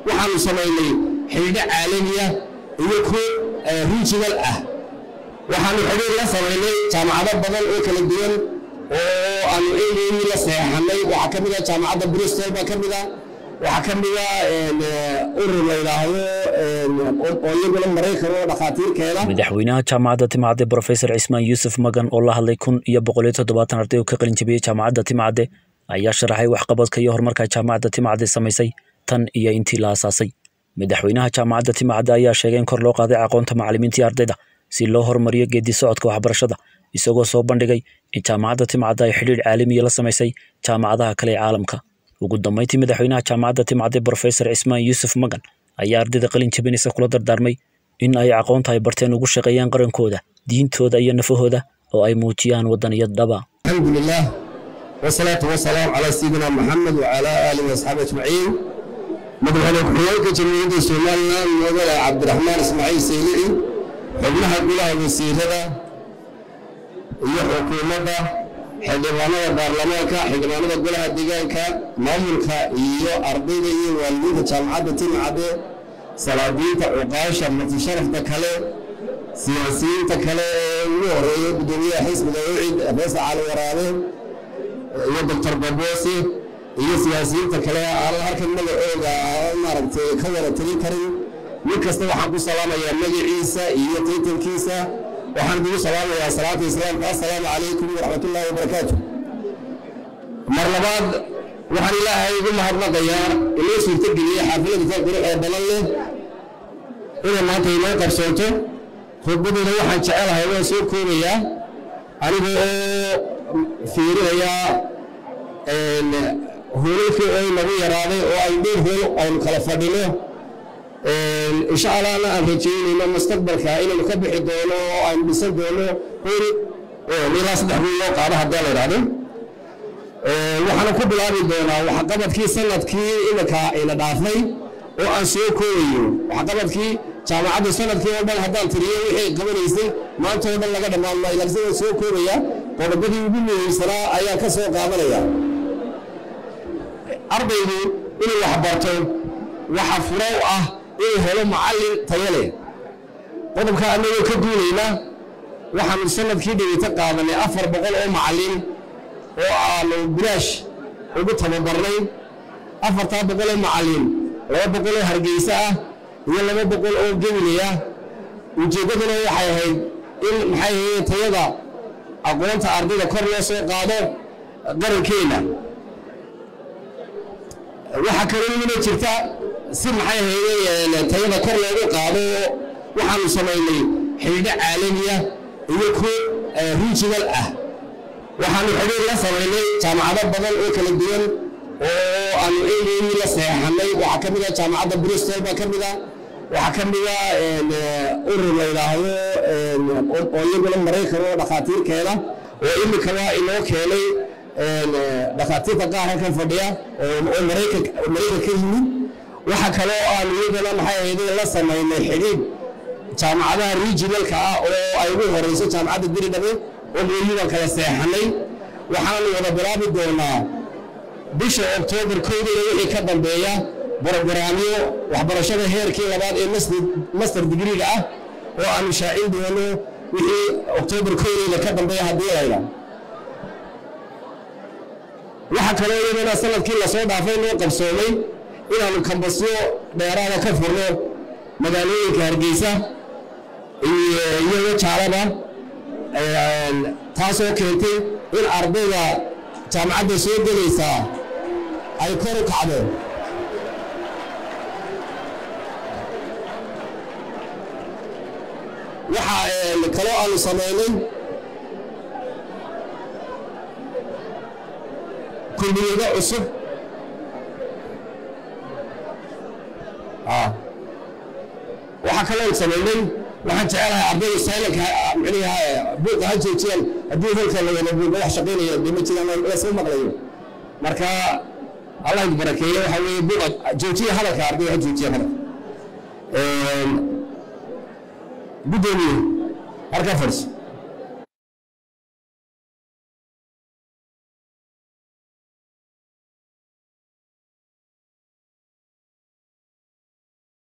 waxaanu samaynay xidhiidho caalamiya iyo ku regional ah waxaanu xidhiir la samaynay jaamacado badan oo kala duwan oo aanu eegeyni la seexanay waxaa ka mid ah jaamacadda bristol baa ka mid ah waxaa ka mid ah urur la yidhaahdo oo iyaguna maraykan oo dhakhaatiirkeeda madaxweynaha jaamacadda timcadde brofesor cismaan yuusuf magan oo la hadlay kun iyo boqol iyo toddobaatan arday oo ka qalin jabiyey jaamacadda timcadde ayaa sharaxay waxqabadka iyo horumarka jaamacadda timcadde samaysay tan iyo intii la asaasay madaxweynaha jaamacadda timcadde ayaa sheegay in kor loo qaaday aqoonta macallimiintii ardayda si loo horumariyo geedi socodka waxbarashada isagoo soo bandhigay in jaamacadda timcadde ay xidhiidh caalamiya la samaysay jaamacadaha kale ee caalamka ugu dambeyntii madaxweynaha jaamacadda timcadde brofesor cismaan yuusuf magan ayaa ardayda qalin jabinaysa kula dardaarmay in ay aqoonta ay barteen ugu shaqeeyaan qarankooda diintooda iyo nafahooda oo ay muujiyaan wadaniyad dhaba alxamdulilah wasalaatu wasalaam calaa sayidina maxamed wacalaa aalihi waasxaabi ajmaciin madaxweyne ku-xigeenka jamhuuriyadda somalilan mudane cabdiraxmaan ismaaciil saylici xubnaha golaha wasiirada iyo xukuumadda xildhibaanada baarlamaanka xildhibaanada golaha deegaanka maamulka iyo ardayda iyo waalidiinta jaamacadda timcadde salaadiinta cuqaasha matisharafta kale siyaasiyiinta kale ee ugu horeeya gudoomiyaha xisbiga ucid reesa cali waraabe iyo doctor baboose iyo siyaasiyiinta kale aanan halkan magacooga maaragtay ka wada tagin karin mid kasta waxaan ku salaamayaa magaciisa iyo taytankiisa waxaan idigu salaamayaa salaata islaamka assalaamu calaykum waraxmatullaahi wabarakaatu mar labaad waxaan ilaahay ugu mahadnaqayaa inoo suurtageliyey xaafilada ka quruxee badan leh inay maanta inoo qabsoonto khudbadeeda waxaan jecelahay waan soo koobayaa aniga oo fiirinayaa hoolalkii oo nagu yaraaday oo ay dhowr hool aynu kala fadhino insha allahna aan rajaynayno mustaqbalka inaynu ka bixi doono oo aynu dhisan doono hool ilaa saddex hool loo qaado haddii la idhahdo waxaana ku bilaabi doonaa waxqabadkii sanadkii iminka ina dhaafay oo aan soo koobayo waxqabadkii jaamacaddu sanadkii oo dhan haddaan tiriyo wixii qabanaysay maanta oo dhan laga dhammaan maayo laakiin waan soo koobaya qodobadii ugu muhiimsanaa ayaan ka soo qaadanaya ardaygu inuu wax barto waxa furo u ah inuu helo macallin tayo leh qodobka annagoo ka duulayna waxaanu sanadkii dhaweyta qaadanay afar boqol oo macallin oo aanu bilaash ugu tababarnay afartaa boqol oo macallin laba boqol oo hargeysa ah iyo laba boqol oo gemiley ah ujeeddaduna waxay ahayd in maxay ahayd tayada aqoonta ardayda kor loo soo qaado qarankeenna waxaa kaloo ina jirta si maxay ahayd tayada kor loogu qaado waxaanu samaynay xidhiidho caalamiya iyo ku regional ah waxaanu xidhiir la samaynay jaamacado badan oo kala duwan oo aanu eegeyni la seexanay waxaa ka mid ah jaamacadda bristol baa ka mid ah waxaa ka mid ah urur la yidhaahdo oo iyaguna maraykan oo dhakhaatiirkeeda oo iminkaba inoo keenay dhakhaatiirta qaar halkan fadhiya oo maraykan ka yimid waxa kaloo aanu iyagana maxay ahayd la samaynay xidhiidh jaamacadaha regionalka ah oo ay ugu horeyso jaamacadda diridhabe oo mooyidan kala seexanay waxaanu wada bilaabi doonaa bisha oktoobar kowdeeda wixii ka dambeeya brogaraamyo waxbarashada heerkii labaad ee master digriga ah oo aanu shaacin doono wixii oktoobar kowdeeda ka dambeeya haddii layda waxaa kaloo iyadana sanadkii lasoo dhaafay noo qabsoomay inaanu kambasyo dheeraada ka furno magaalooyinka hargeysa iyo jaalaba taasoo keentay in ardayda jaamacadda soo gelaysaa ay kor u kacdo waxaa kaloo aanu samaynay kulliyado cusub waxaa kaloo samaynay waxaan jecelahay ardayda saylanka micnaha buuqa ha joojiyaan haddii holka la wada buuqa wax shaqaynaya dee ma jiraan lasoo maqlayo marka allah idin barakeeye waxaa weeye buuqa joojiya hadalka ardayda ha joojiya hadalka gudoomiye halkaa fadhiso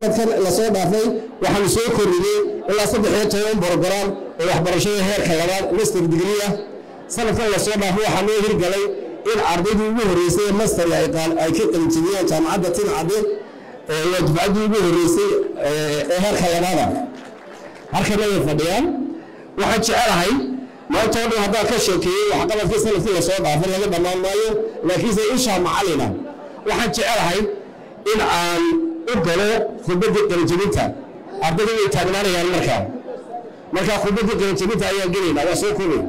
lasoo dhaafay waxaanu soo kordhinay ilaa saddex iyo toban borograam oo waxbarashada heerka labaad master degree ah sanadkan lasoo dhaafay waxaa noo hirgalay in ardaydii ugu horreysay ee master ay ka qalinjibiyeen jaamacadda timcadde waa dufcaddii ugu horreysay ee heerka labaada halkana way fadhiyaan waxaan jecelahay maanta oo dhan haddaan ka sheekeeyey waxqabadkii sanadkii lasoo dhaafay laga dhammaan maayo laakiinse ishaa macalina waxaan jecelahay in aan u galo khudbaddii qalinjibinta ardayda way taagnaanayaan markaa markaa khudbaddii qalinjibinta ayaan gelaynaa waa soo kulay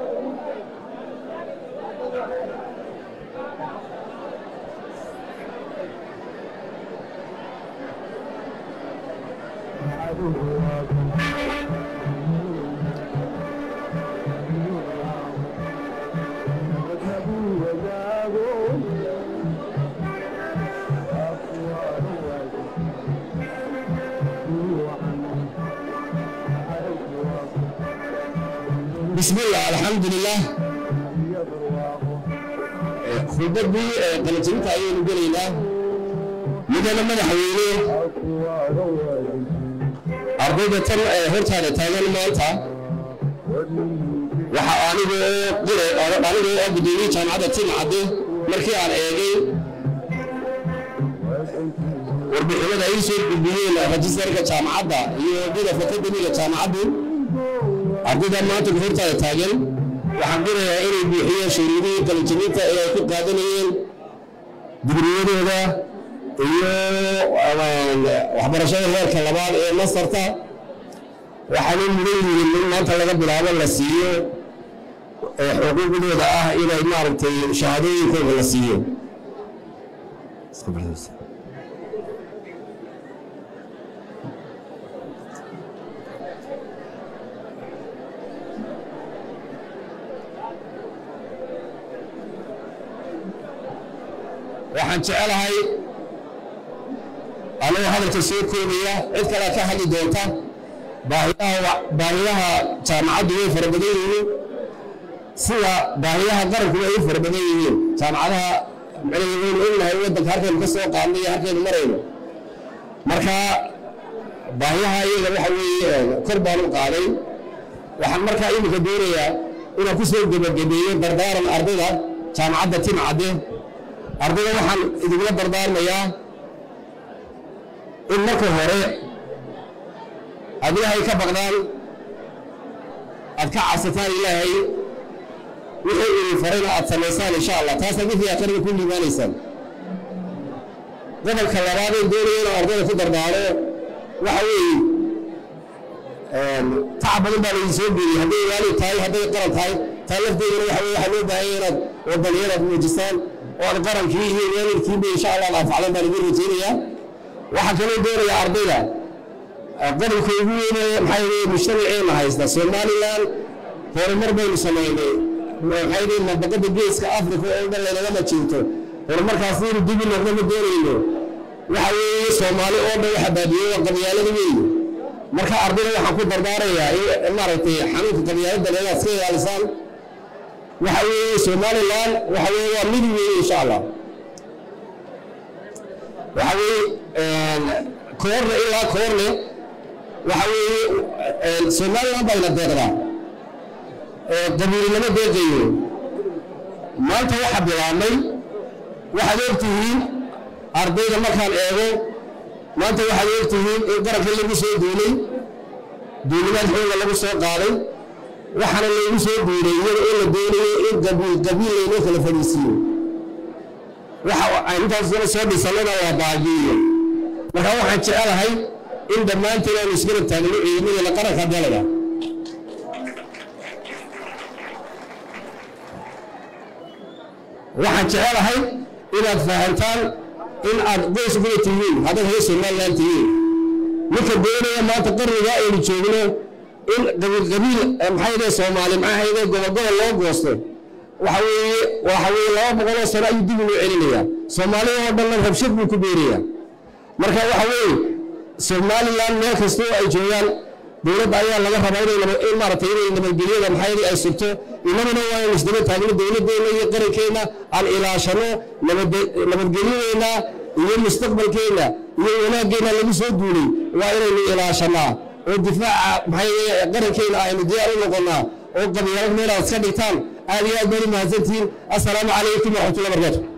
بسم الله الحمد لله خطبتي قلتنتا ayaynu gelaynaa midana madaxweyne ardayda tan hortaada taagan maanta waxa anigoo anigoo oo gudoomiyey jaamacadda timcadde markii aan eegay warbixinada ay soo gudbiyeen rajistarka jaamacadda iyo bidafka akademiga jaamacaddu ardayda maanta hortaada taagan waxaan qirayaa inay buuxiyeen shuruudihii qalinjibinta ee ay ku qaadanayeen digriyadooda iyo waxbarashada heerka labaad ee masarta waxaanay mudan yihiin in maanta laga bilaabo la siiyo xuquuqdooda ah inay maaragtay shahaadooyinkooda la siiyo waxaan jecelahay anagoo hadalka soo koobaya cid kalea ka hadli doonta baahiyaha jaamacaddu way fara badan yihiin sida baahiyaha qarankuba ay fara badan yihiin jaamacadaha waynu ognahay waddanka halkaynu ka soo qaadnay iyo halkaynu marayno marka baahiyaha iyaga waxa weeye kor baan u qaaday waxaan markaa iminka doonayaa inaan ku soo gebagabeeyo dardaaran ardayda jaamacadda timcadde ardayda waxaan idinla dardaarmayaa in marka hore aad ilaahay ka baqdaan aad ka cabsataan ilaahay wixii idin farayna aad samaysaan insha allah taasaad wixii akhriga ku liibaanaysaan gobolka labaad ee doonaya inaan ardayda ku dardaaro waxa weeye tacab badan baa laydin soo geeyey hadday waalid tahay hadday qaran tahay taa lafteedana waxa weye waxaa loo baahanya inaad wadaniyadaad muujisaan oo aad qarankii iyo waalidkiiba insha allah anfacdan baan idin rajaynayaa waxaa kaloo doonayaa ardayda qodobka ugu weyne maxaa yidhi mujtamaceena haysta somaliland horumar baynu samaynay maxaa yidhi mabaqada geeska africa oo dhan laynagama jirto horumarkaas inuu dibi noqdo ma doonayno waxa weeye soomaali oo dhan waxa baabiyey waa qabyaalada weeye marka ardayda waxaan ku dardaarayaa in maaragtay xanuunka qabyaalada inaad iska ilaalisaan waxa weeye somaliland waxa weeye waa mid weeye insha allah waxa weeye koorne ilaa koorne waxa weeye somaliland bayna deeqdaa qabiilnimo deeqayo maanta waxa bilaabmay waxaad ogtihiin ardayda markaan eego maanta waxaad ogtihiin in qaranka lagu soo duulay duulimaad xooga lagu soo qaaday waxaana laygu soo duulay iyada oo la doonayo in qabiil qabiil laynoo kala fadhiisiiyo waxa intaasna soo dhisannada waa baajiiyo marka waxaan jecelahay in dhammaanteen aanu isgarab taagno ciidamadana qaranka dalaya waxaan jecelahay inaad fahantaan in aad qoys guda tihiin haddaad hee somaliland tihiin ninka doonaya maanta qarniga aynu joogno in qabiil qabiil maxay yidhahe soomaali maxaa yidhahe gobol loo goosto waxa weeye waxa weeye laba boqoloo sano ayuu dib ugu celinayaa soomaalida oo dhanna rabshad buu ku beerayaa marka waxa weeye somaliland meel kastoo ay joogaan dowladda ayaa laga rabaa inay in maaragtay inay nabadgelyada maxaa yidhi ay sugto inaguna waa inaynu isdaba taagno dowladdeena iyo qarankeenna aan ilaashano nabadgelyadeena iyo mustaqbalkeenna iyo wanaaggeenna lagu soo duulay waa inaynu ilaashanaa oo difaaca maxay qarankeenna aynu diyaar u noqonnaa oo qabyaalad meelaad iska dhigtaan aad iyo aad baan u mahadsantihiin assalaamu calaykum waraxmatullahi barakaatu